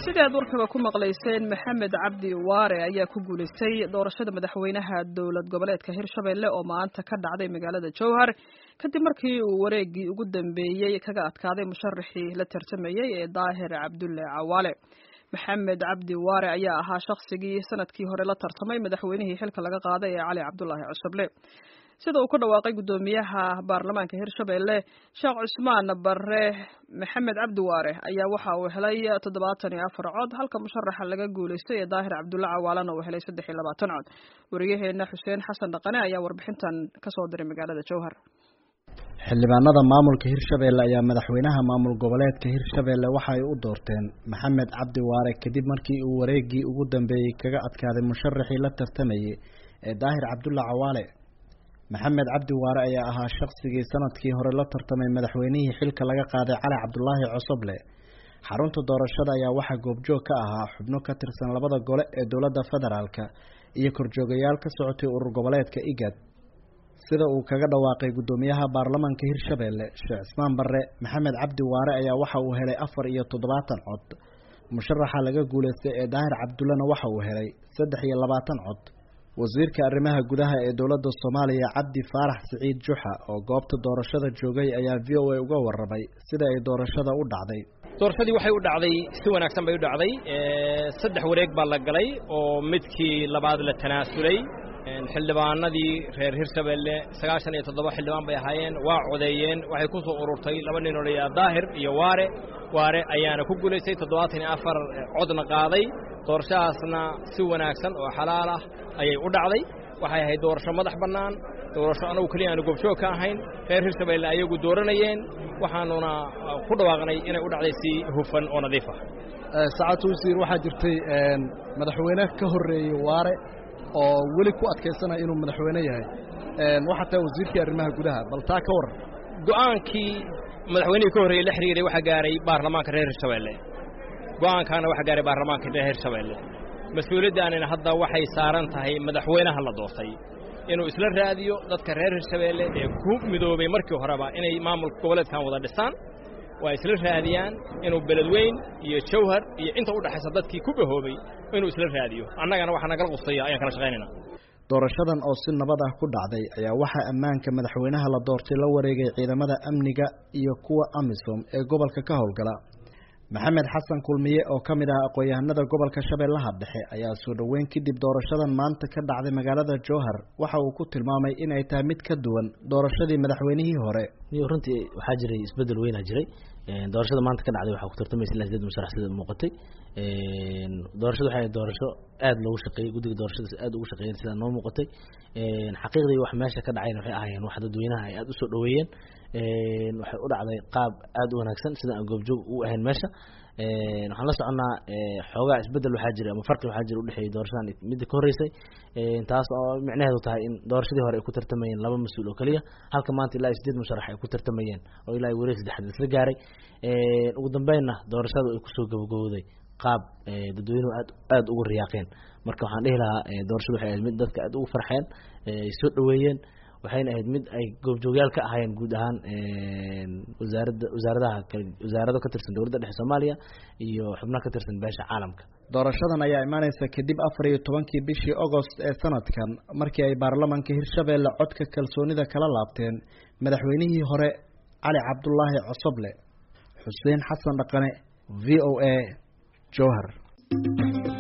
sidii aad warkaba ku maqlayseen maxamed cabdi waare ayaa ku guulaystay doorashada madaxweynaha dowlad goboleedka hirshabelle oo maanta ka dhacday magaalada jowhar kadib markii uu wareegii ugu dambeeyey kaga adkaaday musharaxii la tartamayey ee daahir cabdulle cawaale maxamed cabdi waare ayaa ahaa shaqsigii sanadkii hore la tartamay madaxweynihii xilka laga qaaday ee cali cabdulaahi cusuble sida uu ku dhawaaqay guddoomiyaha baarlamaanka hirshabelle sheekh cusmaan bare maxamed cabdi waare ayaa waxa uu helay toddobaatan iyo afar cod halka musharaxa laga guulaystay ee daahir cabdulle cawaalana uu helay saddex iyo labaatan cod wariyaheena xuseen xasan dhaqane ayaa warbixintan kasoo diray magaalada jowhar xildhibaanada maamulka hirshabelle ayaa madaxweynaha maamul goboleedka hirshabelle waxa ay u doorteen maxamed cabdi waare kadib markii uu wareegii ugu dambeeyey kaga adkaaday musharaxii la tartamayay ee daahir cabdulle cawaale maxamed cabdi waare ayaa ahaa shaqsigii sanadkii hore la tartamay madaxweynihii xilka laga qaaday cali cabdulaahi cosoble xarunta doorashada ayaa waxaa goobjoog ka ahaa xubno ka tirsan labada gole ee dowladda federaalka iyo korjoogayaal ka socotay urur goboleedka igad sida uu kaga dhawaaqay guddoomiyaha baarlamaanka hirshabelle sheekh cismaan barre maxamed cabdi waare ayaa waxa uu helay afar iyo toddobaatan cod musharaxa laga guulaystay ee daahir cabdullena waxa uu helay saddex iyo labaatan cod wasiirka arrimaha gudaha ee dowladda soomaaliya cabdi faarax siciid juxa oo goobta doorashada joogay ayaa v o a uga warramay sida ay doorashada u dhacday doorashadii waxay u dhacday si wanaagsan bay u dhacday saddex wareeg baa la galay oo midkii labaad la tanaasulay xildhibaanadii reer hirshabelle sagaashan iyo toddoba xildhibaan bay ahaayeen waa codeeyeen waxay ku soo ururtay laba nin oo layaa daahir iyo waare waare ayaana ku guulaystay toddobaatan iyo afar codna qaaday doorashahaasna si wanaagsan oo xalaal ah ayay u dhacday waxay ahayd doorasho madax bannaan doorasho anagu keliya aanu goobjoog ka ahayn reer hirshabelle ayagu dooranayeen waxaanuna ku dhawaaqnay inay u dhacday si hufan oo nadiif ah saacad wasiir waxaa jirtay madaxweyne ka horreeyey waare oo weli ku adkaysanaya inuu madaxweyne yahay waxaa tahay wasiirkii arrimaha gudaha bal taa ka warran go'aankii madaxweynihii ka horreeyey la xiriiray waxaa gaaray baarlamaanka reer hirshabelle go'aankaana waxaa gaaray baarlamaanka reer hirshabelle mas-uuliyaddaanina hadda waxay saaran tahay madaxweynaha la doortay inuu isla raadiyo dadka reer hirshabelle ee ku midoobay markii horeba inay maamulka goboleedkan wada dhisaan waa isla raadiyaan inuu beledweyn iyo jawhar iyo inta u dhexaysa dadkii ku bahoobay inuu isla raadiyo annagana waxaa nagala qustaya ayaan kala shaqaynayna doorashadan oo si nabad ah ku dhacday ayaa waxaa ammaanka madaxweynaha la doortay la wareegay ciidamada amniga iyo kuwa amisom ee gobolka ka howlgala maxamed xasan kulmiye oo ka mid ah aqoon-yahanada gobolka shabeellaha dhexe ayaa soo dhoweyn kadib doorashadan maanta ka dhacday magaalada jowhar waxa uu ku tilmaamay inay tahay mid ka duwan doorashadii madaxweynihii hore runtii waxaa jiray isbedel weynaa jiray doorashada maanta ka dhacday waxaa ku tartamaysa ilaa sideed musharax sida muuqatay doorashada waxay doorasho aada loogu shaqeeyey guddiga doorashada aada ugu shaqeeyeen sidaa noo muuqatay xaqiiqdii wax meesha ka dhacayna waxay ahaayeen wax dadweynaha ay aada usoo dhoweeyeen waxay u dhacday qaab aada u wanaagsan sida aan goobjoog u ahayn meesha waxaan la soconnaa xoogaa isbedel waxaa jira ama farqi waxaa jira udhexeeyey doorashadan midda ka horreysay taas oo micnaheedu tahay in doorashadii hore ay ku tartamayeen laba mas-uul oo keliya halka maanta ilaa sideed musharax ay ku tartamayeen oo ilaa wareeg saddexaad isla gaaray ugu dambeynna doorashadu ay kusoo gabagabowday qaab dadweynuhu aad aada ugu riyaaqeen marka waxaan dhihi lahaa doorashadu waxay ahayd mid dadka aada ugu farxeen ay soo dhoweeyeen waxayna ahayd mid ay goobjoogyaal ka ahaayeen guud ahaan wasaaradda wasaaradaha wasaarado ka tirsan dowladda dhexe soomaaliya iyo xubno ka tirsan beesha caalamka doorashadan ayaa imaaneysa kadib afar iyo tobankii bishii agost ee sanadkan markii ay baarlamaanka hirshabelle codka kalsoonida kala laabteen madaxweynihii hore cali cabdulaahi cosoble xuseen xasan dhaqane v o a jowhar